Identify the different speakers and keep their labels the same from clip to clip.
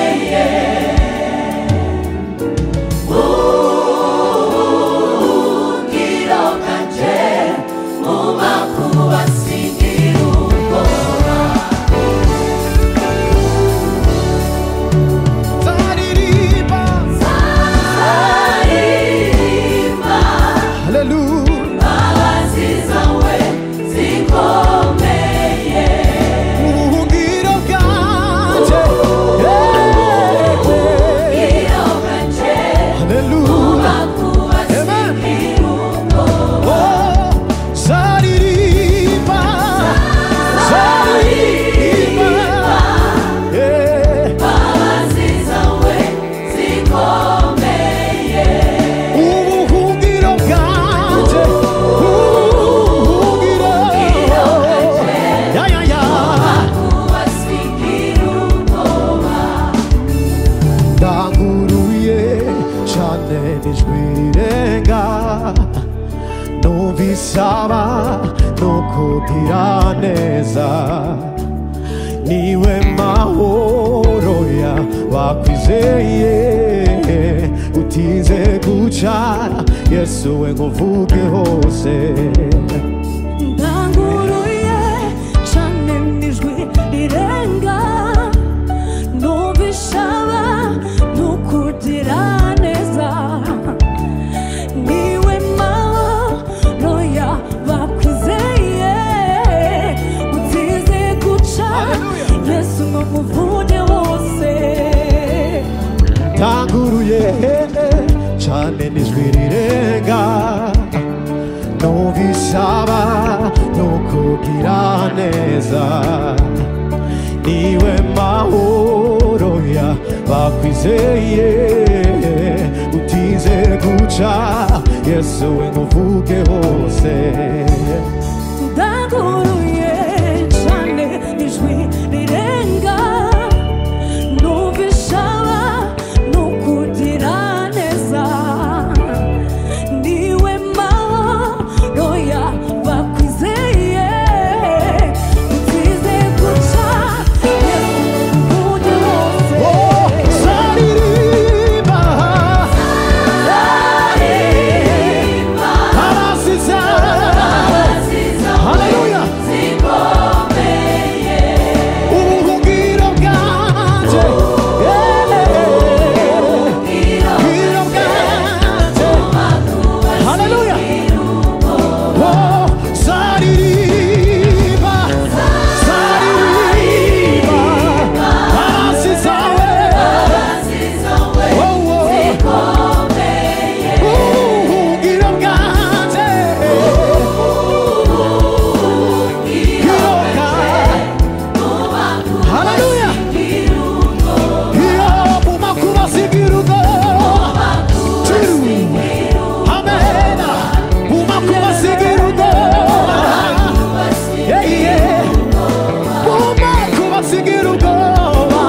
Speaker 1: zikomeye ubuhungiro bwanje mu makuba singira ubwoba
Speaker 2: nzaririmba
Speaker 1: aririmba
Speaker 2: haleluya
Speaker 1: abazizanywe zikomeye
Speaker 2: mu buhungiro bwanjye Yeah.
Speaker 1: ubuhungiro bwanje mu
Speaker 2: haleluya
Speaker 1: makuba
Speaker 2: Amen.
Speaker 1: singira ubwoba
Speaker 2: Oh, nzaririmba nzaririmba Yeah.
Speaker 1: abazizanywe zikomeye
Speaker 2: ubuhungiro bwanjye ubuhungiro Ya, ya, ya. ndanguruye cyane n'ijwi rirenga n'ubisaba no kugira neza niwe mahoro ya wakwizeye utize guca yesu we ngo uvuge hose
Speaker 3: ndanguruye cyane n'ijwi rirenga n'ubishaba ntukugira neza niwe mahoro ya bakwizeye utize guca yesu ngo muvuge wose
Speaker 2: ndanguruye cyane n'ijwi rirenga n'ubisaba no kugira neza niwe mahoro ya bakwizeye utize guca yesu we ngo uvuge hose
Speaker 3: ndanguruye cyane ijwi rirenga n'ubishaba n'ukugira neza niwe mahoro ya bakwizeye utize guca ubundi
Speaker 2: Oh,
Speaker 3: wose
Speaker 2: zaririmba abasiza haleluya ubuhungiro bwanjye ubuhungiro bwanjye haleluya oh zaririmba zaririmba abasiza ubuhungiro bwanjye ubuhungiro bwanjye Haleluya. Iyo mu makuba asigira ubwoba. Two. Amen. Mu makuba asigira ubwoba. Yeah, yeah. Mu makuba asigira ubwoba.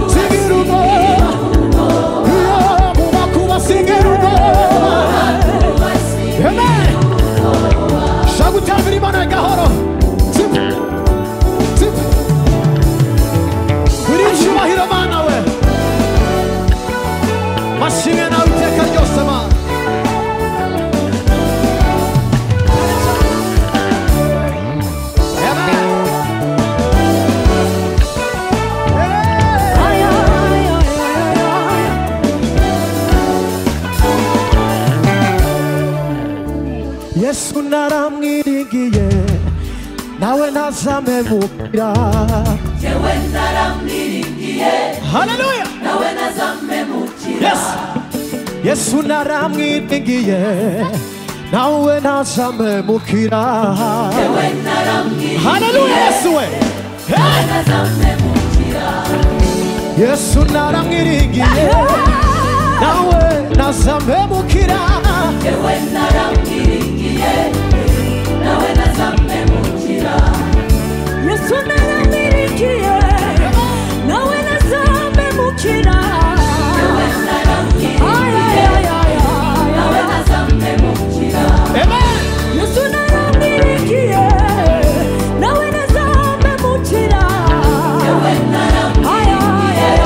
Speaker 2: Asigira ubwoba. Iyo mu makuba asigira ubwoba. Amen. Shaka gutambira Imana gahoro. Zip. Zip. Kuri icyubahiro mana we bashimwe nawe iteka ryose mana Amen.
Speaker 3: Ay, ay, ay, ay, ay, ay.
Speaker 2: yesu naramwiringiye nawe ntazame mupira
Speaker 1: Yewe ndaramwiringiye
Speaker 2: haleluya
Speaker 1: nawe nazame mukira
Speaker 2: yes yesu naramwiringiye nawe ntazame mukira
Speaker 1: Yewe naramwiringiye
Speaker 2: haleluya yesu we hey!
Speaker 1: nazame mukira
Speaker 2: yesu naramwiringiye nawe nazamemukira
Speaker 1: Yewe naramwiringiye nawe nazame mukira
Speaker 3: yesu naramirikiye nawe nazamemukira
Speaker 1: Yewe naramwiringiye nawe nazame mukira
Speaker 2: amen
Speaker 3: yesu naramirikiye nawe nazamemukira
Speaker 1: Yewe naramwiringiye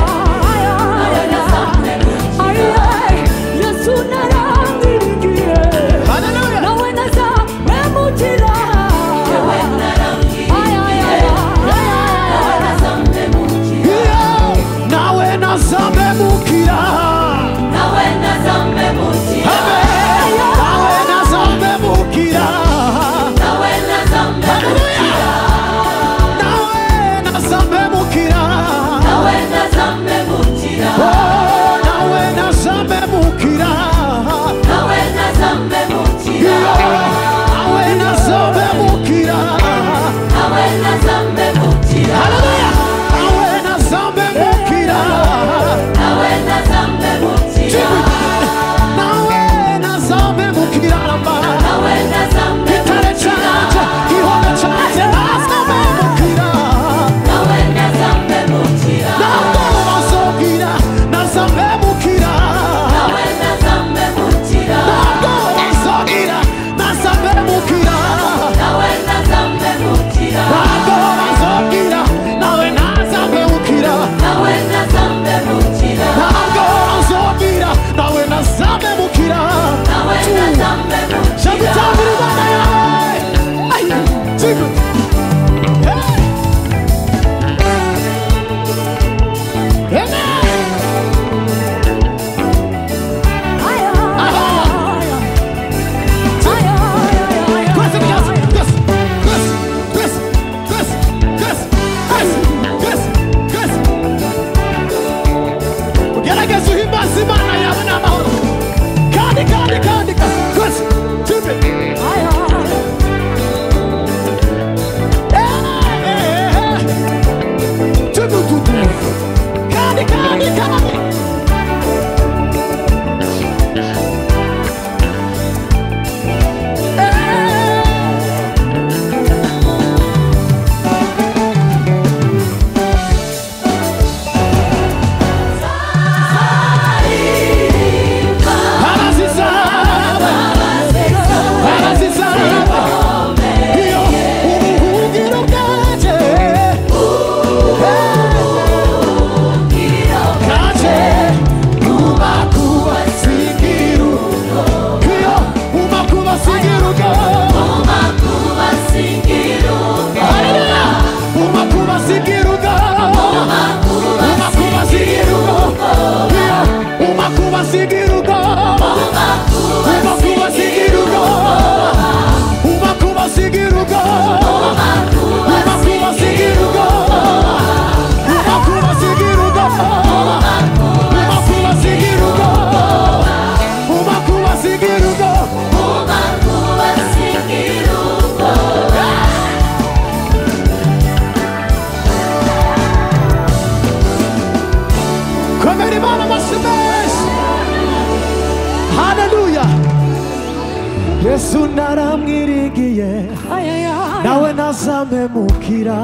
Speaker 2: yesu naramwiringiye
Speaker 3: Ay, ay, ay.
Speaker 2: nawe nazamemukira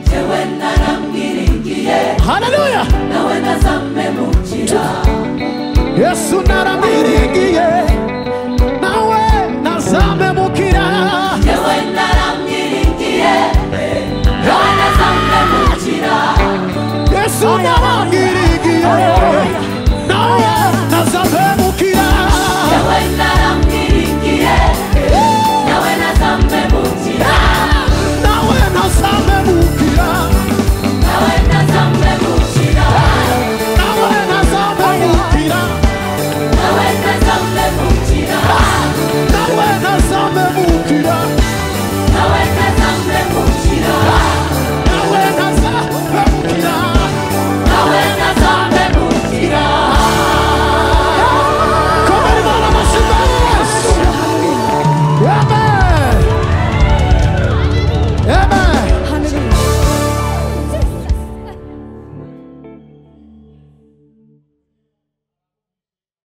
Speaker 1: jewe naramwiringiye
Speaker 2: haleluya
Speaker 1: nawe nazamemukira
Speaker 2: yesu naramwiringiye